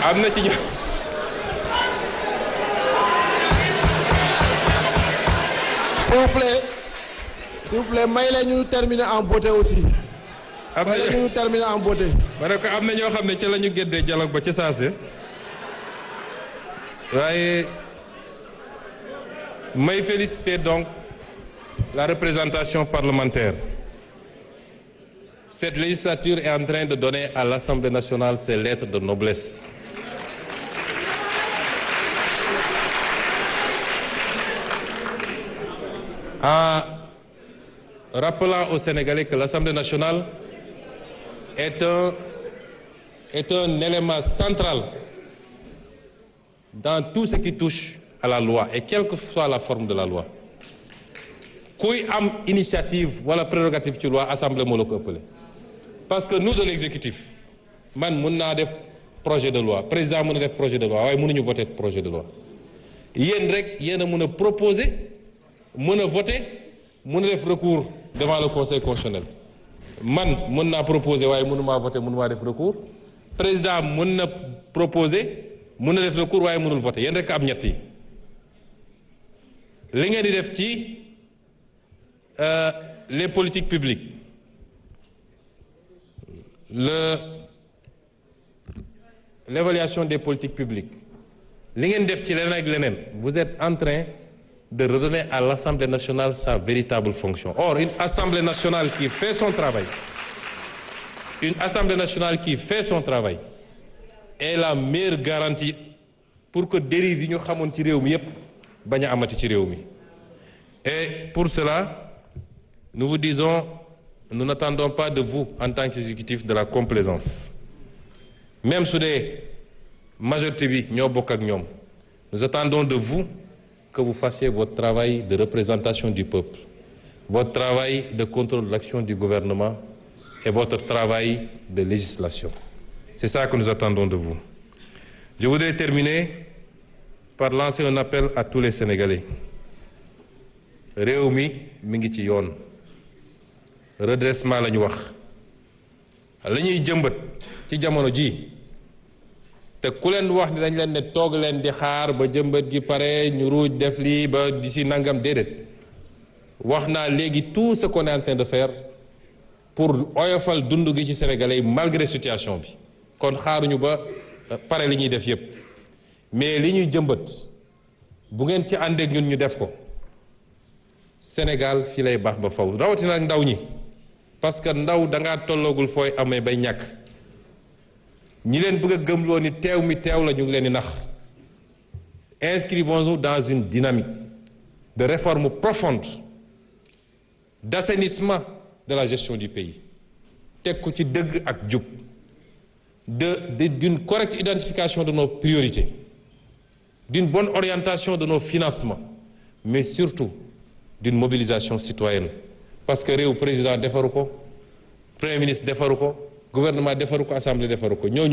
am na ci ñu s'il vous plaît s'il vous plaît may la ñu terminer en beauté aussi am may la na ñu terminer en beauté ma ne ko am na ñoo xam ne ci la ñu géddee dialogue ba ci saase waaye may féliciter donc la représentation parlementaire cette législature est en train de donner à l'Assemblée nationale ses lettres de noblesse en rappelant aux Sénégalais que l'Assemblée nationale est un, est un élément central dans tout ce qui touche à la loi et quelle que soit la forme de la loi kuy am initiative wala prérogative ci loi assemblée moo la ko ëppale parce que nous de l'exécutif man mun naa def projet de loi président mën a def projet de loi waaye mënuñu voter projet de loi yéen rek yéen a mën a proposer mën a voter mën a def recours devant le conseil constitutionnel man mën naa proposer waaye mënumaa voter mënumaa def recours président mën na proposer mën na def recours waaye mënul voter yéen rek am ñett yi li ngeen di def ci euh, les politiques publiques le l'évaluation des politiques publiques li ngeen def ci leneen ak leneen vous êtes en train de redonner à l'Assemblée nationale sa véritable fonction or une Assemblée nationale qui fait son travail une Assemblée nationale qui fait son travail est la meilleure garantie pour que dérive yi ñu xamoon ci réew mi yépp bañ a amati ci réew mi et pour cela nous vous disons nous n'attendons pas de vous en tant qu'exécutif de la complaisance même su dee majorité bi ñoo bokk ak ñoom nous attendons de vous que vous fassiez votre travail de représentation du peuple votre travail de contrôle de l'action du gouvernement et votre travail de législation c'est ça que nous attendons de vous je voudrais terminer par lancer un appel à tous les Sénégalais réew mi mi ngi ci yoon redressement la ñu wax la ñuy jëmbat ci jamono ji te ku leen wax ni dañ leen ne toog leen di xaar ba jëmbat gi pare ñu ruuj def lii ba di si nangam déedéet wax naa léegi tout ce qu'on est en train de faire pour oyofal dund gi ci sénégalais yi malgré situation bi kon xaaruñu ba pare li ñuy def yépp mais li ñuy jëmbat bu ngeen ci àndeek ñun ñu def ko Sénégal fii lay baax ba faw rawatina ak ndaw ñi parce que ndaw dangaa tolloogul fooy amee bay ñàkk ñi leen bëgg a gëmloo ni teew mi teew la ñu ngi leen di nax inscrivons-nous dans une dynamique de réforme profonde d'assainissement de la gestion du pays teg ko ci dëgg ak jub de de d'une correcte identification de nos priorités d'une bonne orientation de nos financements mais surtout d'une mobilisation citoyenne parce que réew président defaru ko premier ministre defaru ko gouvernement defaru ko assemblée defaru ko ñooñu